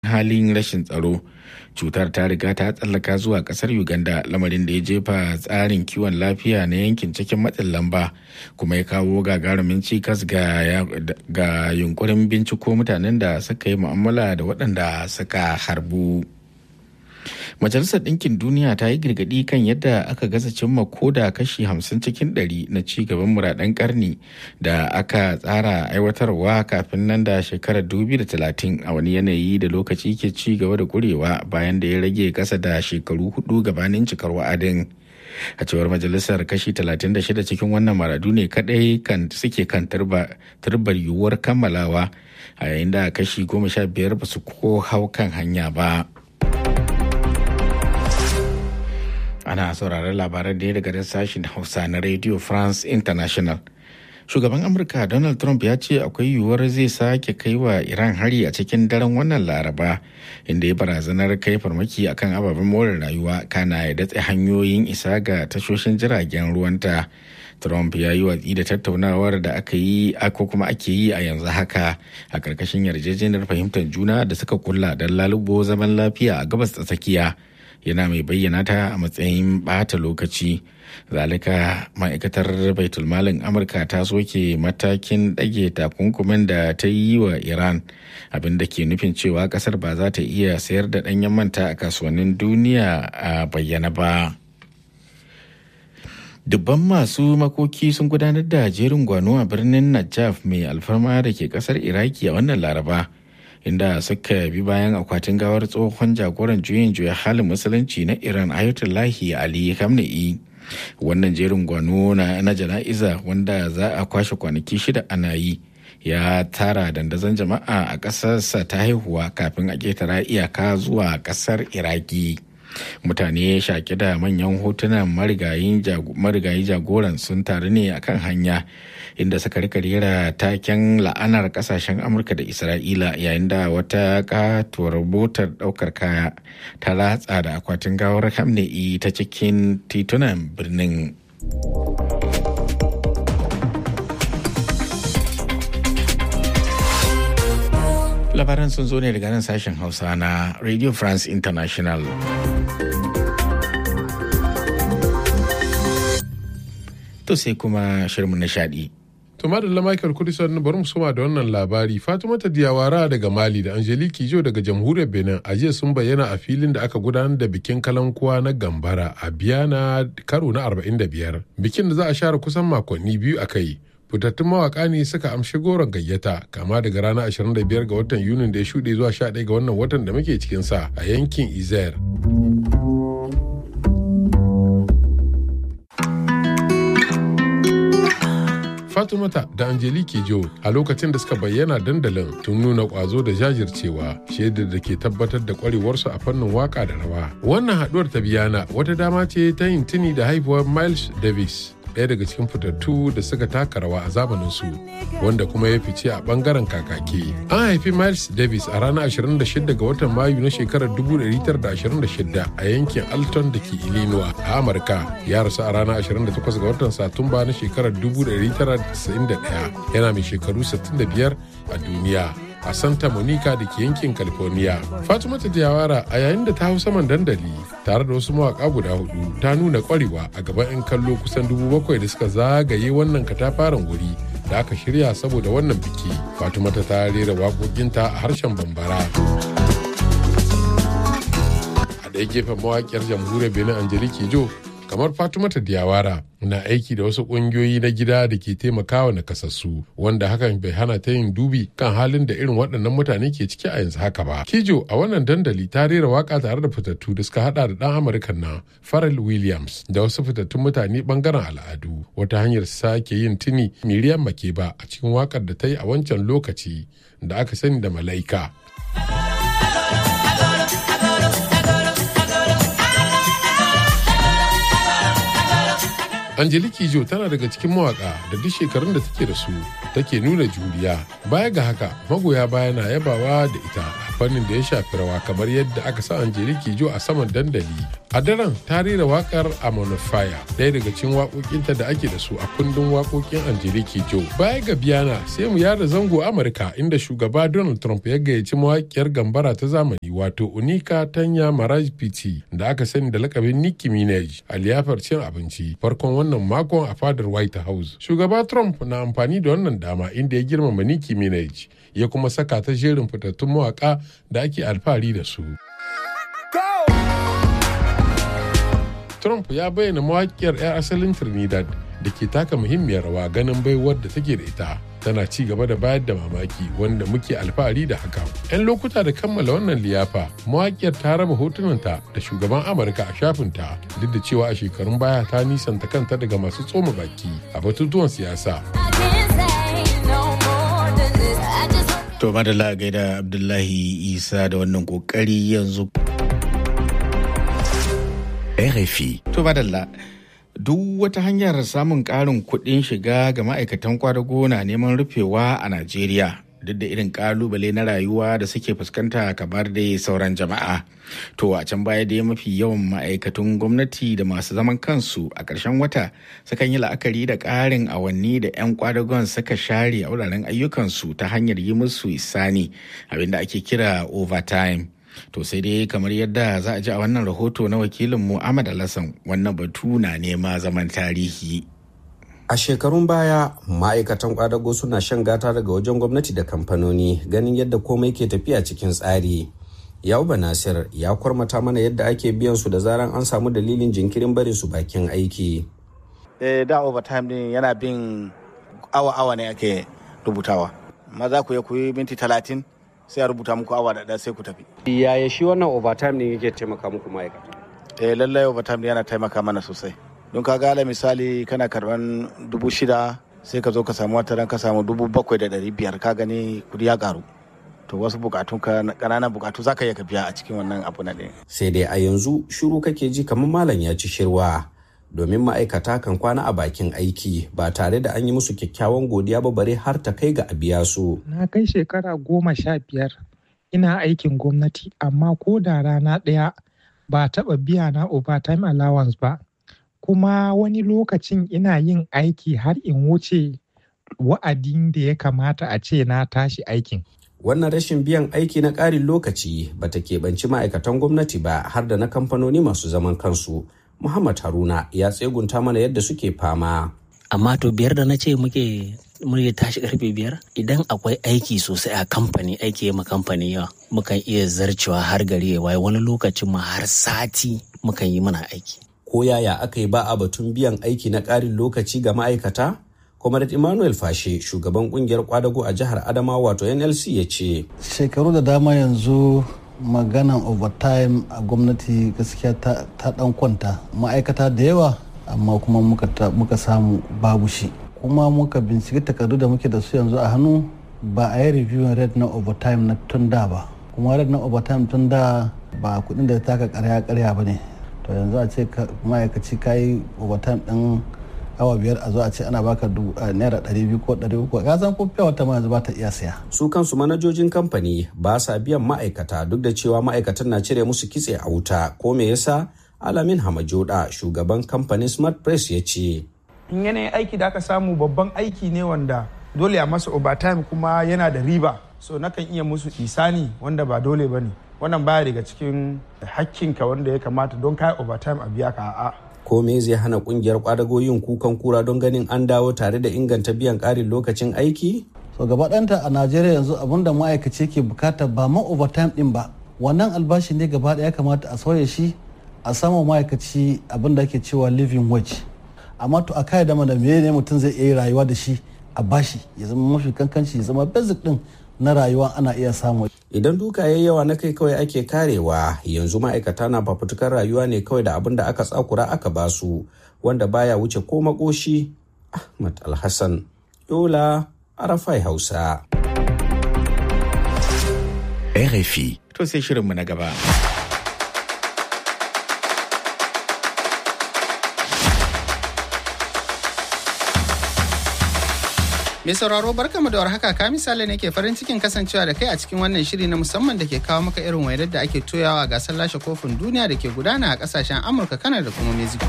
halin rashin tsaro cutar ta riga ta tsallaka zuwa kasar uganda lamarin da ya jefa tsarin kiwon lafiya na yankin cikin matsin lamba kuma ya kawo gagarumin cikas ga yunkurin binciko mutanen da suka yi mu'amala da waɗanda suka harbu majalisar ɗinkin duniya ta yi girgadi kan yadda aka gaza cimma koda kashi 50 cikin 100 na ci gaban muradan karni da aka tsara aiwatarwa kafin nan da shekarar 2030 a wani yanayi da lokaci ke ci gaba da kurewa bayan da ya rage kasa da shekaru hudu gabanin cikar wa'adin a cewar majalisar kashi 36 cikin wannan maradu ne kadai kan suke kan turbar yiwuwar kammalawa a yayin da kashi 15 ba su ko hau kan hanya ba. ana sauraron labaran da ya daga sashen hausa na radio france international shugaban amurka donald trump ya ce akwai yiwuwar zai sake kai wa iran hari a cikin daren wannan laraba inda ya barazanar kai farmaki akan ababen more rayuwa kana ya datse hanyoyin isa ga tashoshin jiragen ruwanta trump ya yi watsi da tattaunawar da aka yi ko kuma ake yi a yanzu haka a ƙarƙashin yarjejeniyar fahimtar juna da suka kulla don lalubo zaman lafiya a gabas ta tsakiya yana mai bayyana ta a matsayin bata lokaci zalika ma'aikatar baitulmalin amurka ta soke matakin ɗage takunkumin da ta yi wa iran abin da ke nufin cewa kasar ba za ta iya sayar da ɗanyen manta a kasuwannin duniya a bayyana ba dubban masu makoki sun gudanar da jerin gwano a birnin najaf mai alfarma da ke kasar iraki a wannan laraba inda suka bi bayan akwatin gawar tsohon jagoran juyin juya halin musulunci na iran ayatollahi ali khamenei wannan jerin gwano na, na jana'iza wanda za a kwashe kwanaki shida ana yi ya tara dandazon jama'a a ƙasarsa ta haihuwa kafin a ƙetara iyaka zuwa ƙasar iraki mutane shaƙi da manyan hotunan marigayi jagoran sun taru ne akan hanya inda suka rika rera taken la'anar kasashen amurka da isra'ila yayin da wata katuwar motar daukar kaya ta ratsa da akwatin gawar hamne'i ta cikin titunan birnin labaran sun zo ne daga nan sashen hausa na radio france international to sai kuma shirin nishadi To madalla Michael Kudisan bari mu soma da wannan labari Fatimata Diyawara daga Mali da Angelique Jo daga Jamhuriyar Benin a jiya sun bayyana a filin da aka gudanar da bikin kalankuwa na Gambara a Biyana karo na 45. Bikin da za a share kusan makonni biyu a kai. Fitattun mawaka ne suka amshi goron gayyata kama daga ranar 25 ga watan Yunin da ya shuɗe zuwa 11 ga wannan watan da muke cikin sa a yankin Izer. Fatimata da Angelique Jo a lokacin da suka bayyana dandalin tun nuna kwazo da jajircewa shaidar da ke tabbatar da kwarewarsu a fannin waka da rawa. Wannan haduwar ta biyana wata dama ce ta yin tuni da haifuwar Miles Davis. ɗaya daga cikin fitattu da suka taka rawa a zamanin su wanda kuma ya fice a bangaren kakaki. An haifi Miles Davis a ranar 26 ga watan Mayu na shekarar 1926 a yankin Alton da ke Illinois a Amurka. Ya rasu a ranar 28 ga watan Satumba na shekarar 1991 yana mai shekaru 65 a duniya. a Santa Monica da ke yankin California. Fatimata Jawara a yayin da ta hau saman dandali tare da wasu mawaka guda hudu ta nuna kwarewa a gaban 'yan kallo kusan dubu bakwai da suka zagaye wannan katafaren wuri da aka shirya saboda wannan biki. Fatimata ta rera waƙoƙinta a harshen Bambara. A ɗaya gefen mawaƙiyar jamhuriyar Benin Angelique Jo kamar Fatimata Diyawara na aiki da wasu ƙungiyoyi na gida da ke taimakawa nakasassu wanda hakan bai hana ta yin dubi kan halin da irin waɗannan mutane ke ciki a yanzu haka ba. Kijo a wannan dandali ta rera waka tare da fitattu da suka hada da ɗan Amurka na Pharrell Williams da wasu fitattun mutane bangaren al'adu wata hanyar sake yin tuni Miriam Makeba a cikin wakar da ta yi a wancan lokaci da aka sani da Malaika. Angelique Jo tana daga cikin mawaka da duk shekarun da take da su take nuna juriya. Baya ga haka magoya baya na yabawa da ita a fannin da ya shafi rawa kamar yadda aka sa Angelique Jo a saman dandali. A daren ta rera wakar Amon Fire ɗaya daga cikin waƙoƙinta da ake da su a kundin waƙoƙin Angelique Jo. Baya ga Biyana sai mu yada zango Amurka inda shugaba Donald Trump ya gayyaci mawaƙiyar gambara ta zamani wato Unika Tanya Maraj Piti da aka sani da lakabin Nicki Minaj a liyafar cin abinci farkon wannan makon a fadar White House. Shugaba Trump na amfani da wannan dama inda ya girmama Nicki Minaj ya kuma saka ta jerin fitattun mawaka da ake alfahari da su. Trump ya bayyana mawakiyar 'yar asalin Trinidad da ke taka muhimmiyar rawa ganin baiwar da take da ita. Tana ci gaba da bayar da mamaki wanda muke alfahari da haka. 'Yan lokuta da kammala wannan liyafa, mawakiyar ta raba hotunanta da shugaban Amurka a shafinta duk da cewa a shekarun baya ta nisanta kanta daga masu tsoma baki a batutuwan siyasa. To madalla gaida Abdullahi Isa da wannan kokari yanzu. RFI. To madalla. Duk wata hanyar samun ƙarin kuɗin shiga ga ma'aikatan kwadago na neman rufewa a Najeriya. Duk da irin ƙalubale na rayuwa da suke fuskanta kamar da sauran jama'a. To a can baya dai mafi yawan ma'aikatan gwamnati da masu zaman kansu a ƙarshen wata sukan yi la'akari da ƙarin awanni da 'yan kwadagon suka share a wuraren ayyukansu ta hanyar yi musu isani abinda ake kira overtime. To sai dai kamar yadda za a ji a wannan rahoto na wakilin Ahmad Alassan wannan batu na nema zaman tarihi. A shekarun baya ma'aikatan kwadago suna shan gata daga wajen gwamnati da kamfanoni ganin yadda komai ke tafiya cikin tsari. Yauba Nasir ya kwarmata mana yadda ake biyan su da zaran an samu dalilin jinkirin barin su bakin aiki. Eh, da overtime din yana bin awa-awa ne ake rubutawa. Maza ku ya kuyi minti talatin sai a rubuta muku awa da sai ku tafi. Yaya shi wannan overtime ne yake taimaka muku ma'aikata? Eh lallai overtime yana taimaka mana sosai. Don ka gala misali kana karban dubu shida sai ka zo ka samu wata ran ka samu dubu bakwai da ɗari biyar ka gani kudi ya karu. To wasu bukatun ka ƙananan bukatu za ka iya ka biya a cikin wannan abu na ɗaya. Sai dai a yanzu shiru kake ji kamar malam ya ci shirwa. Domin ma'aikata kan kwana a bakin aiki ba tare da an yi musu kyakkyawan godiya ba bare har ta kai ga a biya su. Na kai shekara goma sha biyar ina aikin gwamnati amma ko da rana ɗaya ba taɓa biya na overtime allowance ba. Kuma wani lokacin ina yin aiki har in wuce wa'adin da ya kamata a ce na tashi aikin. Wannan rashin biyan aiki na ƙarin lokaci bata keɓanci ma'aikatan gwamnati ba har da na kamfanoni masu zaman kansu. Muhammad Haruna ya tsegunta mana yadda suke fama. Amma to biyar da na ce muke muke tashi karfe biyar idan akwai aiki sosai a kamfani aiki ma kamfani yawa mukan iya zarcewa har gari ya waye wani lokacin ma har sati mukan yi mana aiki. Ko yaya aka yi ba a batun biyan aiki na ƙarin lokaci ga ma'aikata? Comrade Emmanuel Fashe shugaban kungiyar kwadago a jihar Adamawa wato NLC ya ce. Shekaru da dama yanzu maganan overtime a gwamnati gaskiya ta, dan kwanta ma'aikata da yawa amma kuma muka, samu babu shi kuma muka binciki takardu da muke da su yanzu a hannu ba a yi reviewing rate na overtime na tun da ba kuma rate na overtime tun da ba kudin da taka karya karya ba ne to yanzu a ce ma'aikaci ka yi overtime din awa biyar a zo a ce ana baka naira ɗari biyu ko ɗari uku ka san ko fiya wata ma yanzu ba ta iya siya. su kansu manajojin kamfani ba sa biyan ma'aikata duk da cewa ma'aikatan na cire musu kitse a wuta ko me yasa alamin hamajoda shugaban kamfanin smart press ya ce. in yanayin aiki da aka samu babban aiki ne wanda dole a masa overtime kuma yana da riba so nakan iya musu isani wanda ba dole ba ne wannan baya daga cikin hakkinka wanda ya kamata don kai overtime a biya ka a'a ko me zai hana kungiyar kwadago yin kukan kura don ganin an dawo tare da inganta biyan ƙarin lokacin aiki? so gaba ɗanta a najeriya yanzu abin da ma'aikaci ke bukata ba ma overtime ɗin ba wannan albashi ne gaba ɗaya kamata a sauya shi a sama ma'aikaci abin da ake cewa living wage amma to a kai da mana me ne mutum zai iya rayuwa da shi a bashi ya zama mafi kankanci ya zama basic ɗin na rayuwa ana iya samu. Idan duka ya yawa na kai kawai ake karewa yanzu ma'aikata na fafutukar rayuwa ne kawai da abin da aka tsakura aka basu wanda baya wuce ko makoshi Ahmad Alhassan Yola Arafai Hausa. RFI. To sai shirinmu na gaba. Mai sauraro barkamu da warhaka ka misali ne ke farin cikin kasancewa da kai a cikin wannan shiri na musamman da ke kawo maka irin wainar da ake toyawa a gasar lashe kofin duniya da ke gudana a kasashen Amurka, Kanada da kuma Mexico.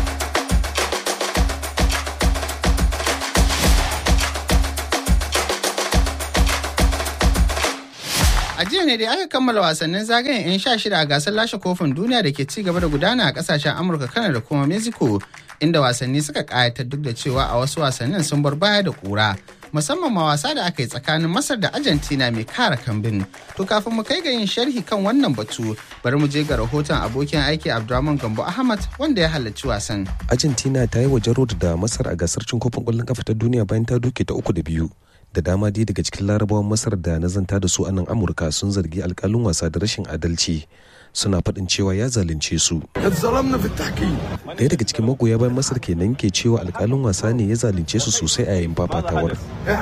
A jiya ne dai aka kammala wasannin zagayen 'yan sha shida a gasar lashe kofin duniya da ke ci gaba da gudana a kasashen Amurka, Kanada da kuma Mexico, inda wasanni suka kayatar duk da cewa a wasu wasannin sun bar baya da kura. Musamman ma wasa da aka yi tsakanin Masar da Argentina mai kara kambin. To kafin mu kai ga yin sharhi kan wannan batu, bari mu je ga rahoton abokin aiki Abdurrahman Gambo Ahmad wanda ya halarci wasan. Argentina ta yi wa Jarod da Masar a gasar cin kofin ƙwallon kafa ta duniya bayan ta duke ta uku da biyu. da dama dai daga cikin larabawan masar da na zanta da su a nan amurka sun zargi alkalin wasa da rashin adalci suna faɗin cewa ya zalunce su ɗaya daga cikin magoya bayan masar kenan ke cewa alkalin wasa ne ya zalunce su sosai a yayin fafatawar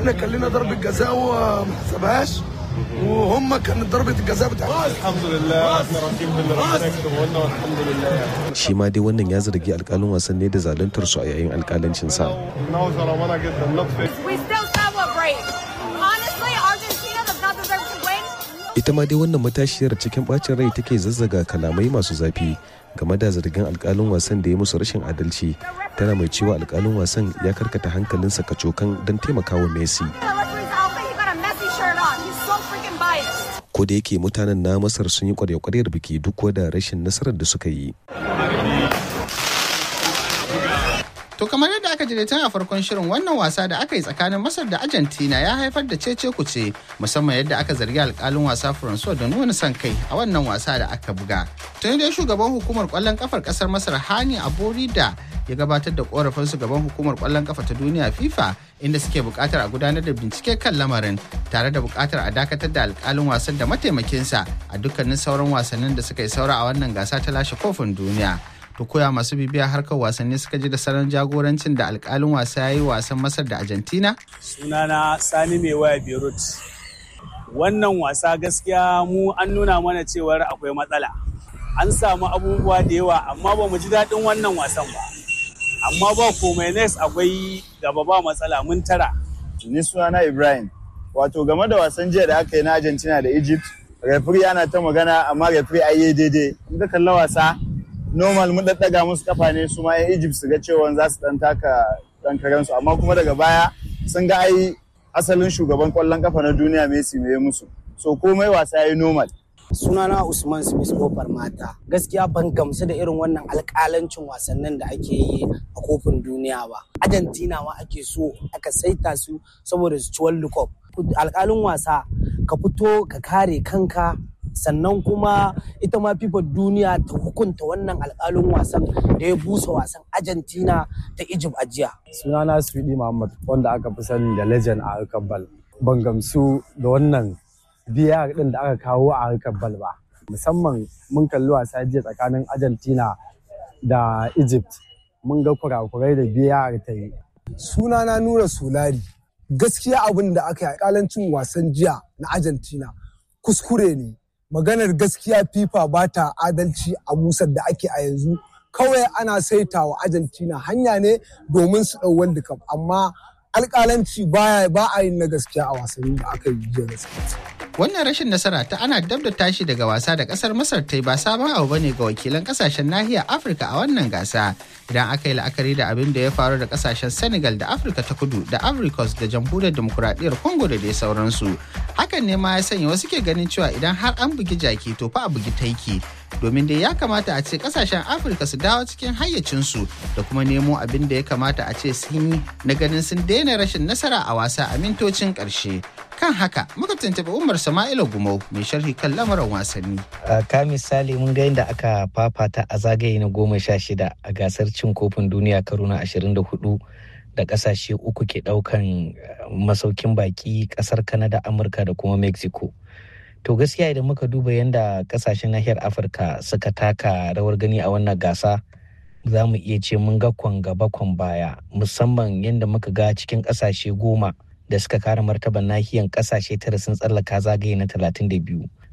وهم كانت ضربة الجزاء بتاعتهم الحمد لله احنا راضيين باللي ربنا يكتبه لنا والحمد لله shi ma dai wannan ya zargi alkalin wasan ne da zaluntar su a yayin alkalancin sa انه ظلمنا جدا لطفي We still celebrate. Honestly, Argentina does not deserve to win. ita ma dai wannan matashiyar cikin bacin rai take zazzaga kalamai masu zafi game da zargin alkalin wasan da ya musu rashin adalci tana mai cewa alkalin wasan ya karkata hankalinsa kacokan don taimakawa messi The referee's outfit, he got a messy shirt on. He's so freaking biased. ko da yake mutanen na masar sun yi kwarya-kwaryar biki duk da rashin nasarar da suka yi To kamar yadda aka ji tun a farkon shirin wannan wasa da aka yi tsakanin Masar da Argentina ya haifar da cece kuce musamman yadda aka zargi alkalin wasa Francois da nuna son kai a wannan wasa da aka buga. Tun dai shugaban hukumar kwallon kafar kasar Masar Hani Aborida ya gabatar da korafin su gaban hukumar kwallon kafa ta duniya FIFA inda suke buƙatar a gudanar da bincike kan lamarin tare da buƙatar a dakatar da alkalin wasan da mataimakinsa a dukkanin sauran wasannin da suka yi saura a wannan gasa ta lashe kofin duniya. to koya masu bibiya harkar wasanni suka ji da salon jagorancin da alkalin wasa ya yi wasan masar da argentina sunana sani mai waya beirut wannan wasa gaskiya mu an nuna mana cewar akwai matsala an samu abubuwa da yawa amma ba mu ji daɗin wannan wasan ba amma ba komai next akwai gaba ba matsala mun tara ni sunana ibrahim wato game da wasan jiya da aka yi na argentina da egypt refri ana ta magana amma refri ai daidai in ka kalla wasa normal mun daddaga musu kafa ne su ma 'yan Egypt su ga cewa za su dan taka dan su amma kuma daga baya sun ga ai asalin shugaban kwallon kafa na duniya Messi mai musu so komai wasa yayi normal sunana Usman Smith kofar mata gaskiya ban gamsu da irin wannan alƙalancin wasannin da ake yi a kofin duniya ba Argentina ma ake so aka saita su saboda su ci World Cup alƙalin wasa ka fito ka kare kanka sannan kuma ita ma fifa duniya ta hukunta wannan alkalin wasan da ya busa wasan argentina ta egypt a jiya sunana swidi muhammad wanda aka fi sani da legend a harkar bal ban gamsu da wannan biya din da aka kawo a harkar bal ba musamman mun kalli wasa jiya tsakanin argentina da egypt mun ga kurakurai da biya ta yi sunana nura solari gaskiya abin da aka yi alkalancin wasan jiya na argentina kuskure ne maganar gaskiya fifa ba ta adalci a busar da ake a yanzu kawai ana saita wa argentina hanya ne domin su ɗau world cup amma alƙalanci baya ba a yin na gaskiya a wasanni da aka yi jiya gaskiya wannan rashin nasara ta ana dab da tashi daga wasa da kasar masar ta yi ba sabon abu bane ga wakilan kasashen nahiyar afirka a wannan gasa idan aka yi la'akari da abin da ya faru da kasashen senegal da afirka ta kudu da africos da jamhuriyar demokuraɗiyyar congo da dai sauransu hakan ne ma ya sanya wasu ke ganin cewa idan har an bugi jaki to fa a bugi taiki domin dai ya kamata a ce kasashen afirka su dawo cikin hayyacinsu da kuma nemo abin da ya kamata a ce sun yi na ganin sun daina rashin nasara a wasa a mintocin ƙarshe kan haka muka tuntuɓi umar sama'ila gumau mai sharhi kan lamarin wasanni ka misali mun ga yadda aka fafata a zagaye na goma sha shida a gasar cin kofin duniya karo na ashirin da hudu da kasashe uku ke daukan masaukin baki kasar kanada amurka da kuma mexico to gaskiya idan muka duba yadda kasashen nahiyar afirka suka taka rawar gani a wannan gasa za mu iya ce mun ga kwan gaba kwan baya musamman yadda muka ga cikin kasashe goma da suka kare martaban nahiyar kasashe tara sun tsallaka zagaye na 32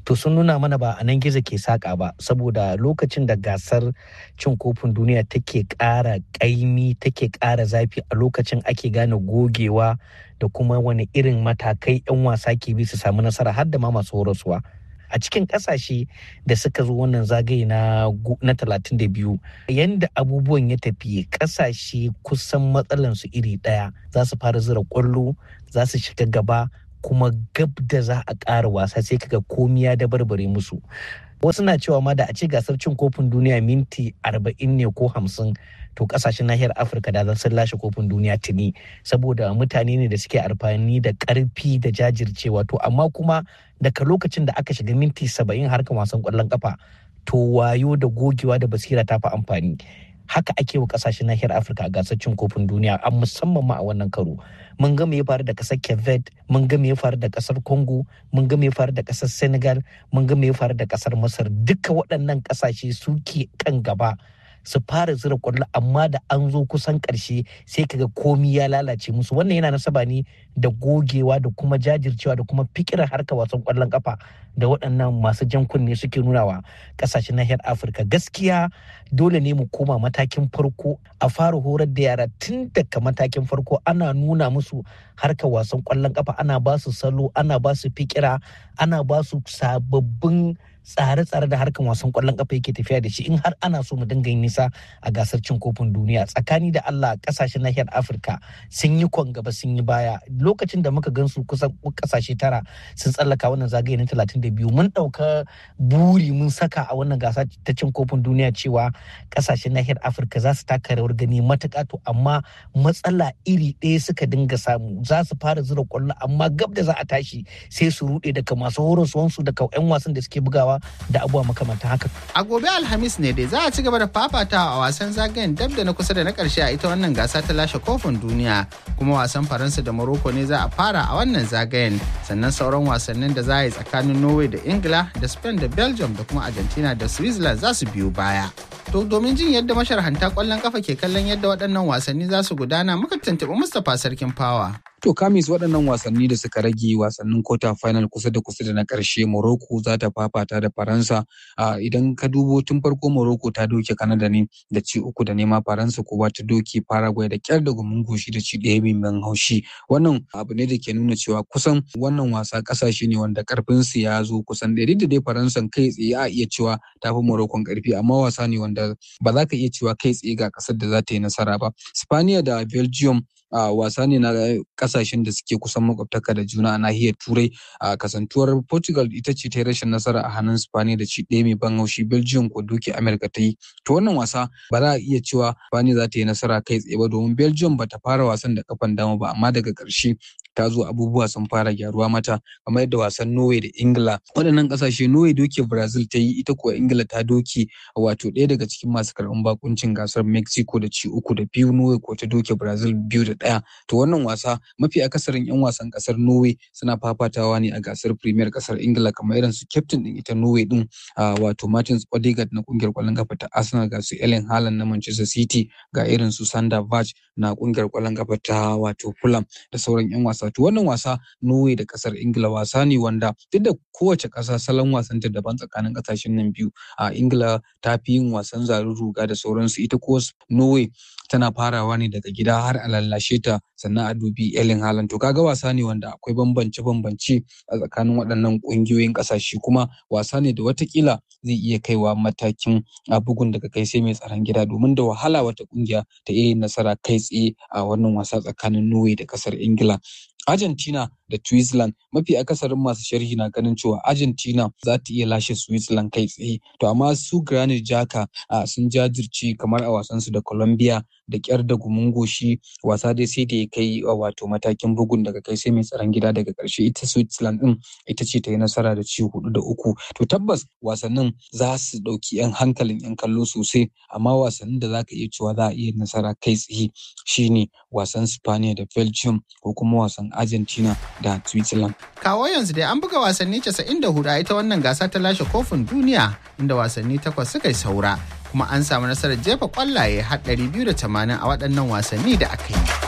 to sun nuna mana ba a nan gizo ke saƙa ba saboda lokacin da gasar cin kofin duniya take ƙara ƙaimi take ƙara zafi a lokacin ake gane gogewa da kuma wani irin matakai 'yan wasa ke bi su samu nasara har da ma masu horaswa a cikin kasashe da suka zo wannan zagaye na na 32 yanda abubuwan ya tafi kasashe kusan matsalansu iri daya za su fara zira kwallo za su shiga gaba kuma gab da za a ƙara wasa sai kaga komi ya da barbare musu wasu na cewa ma da a ce gasar cin kofin duniya minti 40 ne ko 50 to kasashen nahiyar afirka da sun lashe kofin duniya tuni saboda mutane ne da suke amfani da karfi da jajircewa to amma kuma daga lokacin da aka shiga minti 70 harkar wasan kwallon kafa to wayo da gogewa da basira ta fi amfani haka ake wa kasashen nahiyar afirka a gasar cin kofin duniya a musamman ma a wannan karo mun ga me ya faru da kasar kevet mun ga me ya faru da kasar congo mun ga me ya faru da kasar senegal mun ga me ya faru da kasar masar duka waɗannan kasashe suke kan gaba su fara zira kwallo amma da an zo kusan karshe sai kaga komi ya lalace musu wannan yana nasaba ne da gogewa da kuma jajircewa da kuma fikirar harka wasan kwallon kafa da waɗannan masu jan kunne suke nunawa ƙasashen nahiyar afirka gaskiya dole ne mu koma matakin farko a fara horar da yara tun daga matakin farko ana nuna musu harkar wasan kwallon kafa ana ba su salo ana ba su fikira ana ba su sababbin tsare-tsare da harkan wasan kwallon kafa yake tafiya da shi in har ana so mu dinga yin nisa a gasar cin kofin duniya tsakani da Allah kasashen nahiyar Afirka sun yi kwan gaba sun yi baya lokacin da muka gansu kusan kasashe tara sun tsallaka wannan zagaye na 32 mun dauka buri mun saka a wannan gasa ta cin kofin duniya cewa kasashen nahiyar Afirka za su taka rawar gani matuƙa to amma matsala iri ɗaya suka dinga samu za su fara zura kwallo amma gab da za a tashi sai su rude daga masu horaswansu daga 'yan wasan da suke bugawa da abubuwa makamantan haka. A gobe Alhamis ne dai za a ci gaba da fafatawa a wasan zagayen dab da na kusa da na karshe a ita wannan gasa ta lashe kofin duniya kuma wasan Faransa da Morocco ne za a fara a wannan zagayen sannan sauran wasannin da za a yi tsakanin Norway da Ingila da Spain da Belgium da kuma Argentina da Switzerland za su biyo baya. To domin jin yadda masharhanta kwallon kafa ke kallon yadda waɗannan wasanni za su gudana muka tuntuɓi Mustapha Sarkin Fawa. To kamis waɗannan wasanni da suka rage wasannin kota final kusa da kusa da na ƙarshe Morocco za ta fafata da Faransa. Idan ka dubo tun farko Morocco ta doke Canada ne da ci uku da nema Faransa kuwa ta doke Paraguay da ƙyar da gumin goshi da ci ɗaya mai haushi. Wannan abu ne da ke nuna cewa kusan wannan wasa ƙasashe ne wanda ƙarfin su ya zo kusan ɗaya da dai Faransa kai tsaye a iya cewa ta fi Morocco ƙarfi amma wasa ne wanda ba za ka iya cewa kai tsaye ga ƙasar da za ta yi nasara ba. Spaniya da Belgium a wasa ne na kasashen da suke kusan makwabtaka da juna a nahiyar turai a kasantuwar portugal ita ce ta yi rashin nasara a hannun spani da ci ɗaya mai ban haushi belgium ko duke america ta yi to wannan wasa ba za a iya cewa spani za ta yi nasara kai tsaye ba domin belgium ba ta fara wasan da kafan dama ba amma daga ƙarshe ta zo abubuwa sun fara gyaruwa mata kamar yadda wasan norway da ingila waɗannan ƙasashe norway doke brazil ta yi ita kuwa ingila ta doke wato ɗaya daga cikin masu karɓan bakuncin gasar mexico da ci uku da biyu norway ko ta doke brazil biyu da ɗaya to wannan wasa mafi akasarin 'yan wasan ƙasar norway suna fafatawa ne a gasar premier ƙasar ingila kamar irin su captain ɗin ita norway ɗin wato martins odegaard na ƙungiyar ƙwallon kafa ta arsenal ga su ellen haaland na manchester city ga irin su sander vaj na ƙungiyar ƙwallon kafa ta wato fulham da sauran 'yan wasa to wannan wasa norway da ƙasar ingila wasa ne wanda duk da kowace ƙasa salon wasan ta daban tsakanin ƙasashen nan biyu a ingila ta fi yin wasan zarin ruga da sauransu ita ko norway tana farawa ne daga gida har a lallashe ta sannan a dubi Erling Haaland to kaga wasa ne wanda akwai bambance bambance a tsakanin waɗannan ƙungiyoyin ƙasashe kuma wasa ne da watakila zai iya kaiwa matakin a bugun daga kai sai mai tsaron gida domin da wahala wata ƙungiya ta iya yin nasara kai tsaye a wannan wasa tsakanin Norway da ƙasar Ingila Argentina da Switzerland mafi akasarin masu sharhi na ganin cewa Argentina za ta iya lashe Switzerland kai tsaye to amma su Granit Xhaka sun jajirce kamar a wasansu da Colombia da kyar da gumin goshi wasa dai sai da ya kai wato matakin bugun daga kai sai mai tsaron gida daga karshe ita Switzerland din ita ce ta yi nasara da ci hudu da uku to tabbas wasannin za su dauki yan hankalin yan kallo sosai amma wasannin da zaka iya cewa za a iya nasara kai tsaye shine wasan Spaniya da Belgium ko kuma wasan Argentina da Switzerland. Kawo yanzu dai an buga wasanni 94 a ita wannan gasa ta lashe kofin duniya inda wasanni takwas suka yi saura kuma an samu nasarar jefa kwallaye har 280 a waɗannan wasanni da aka yi.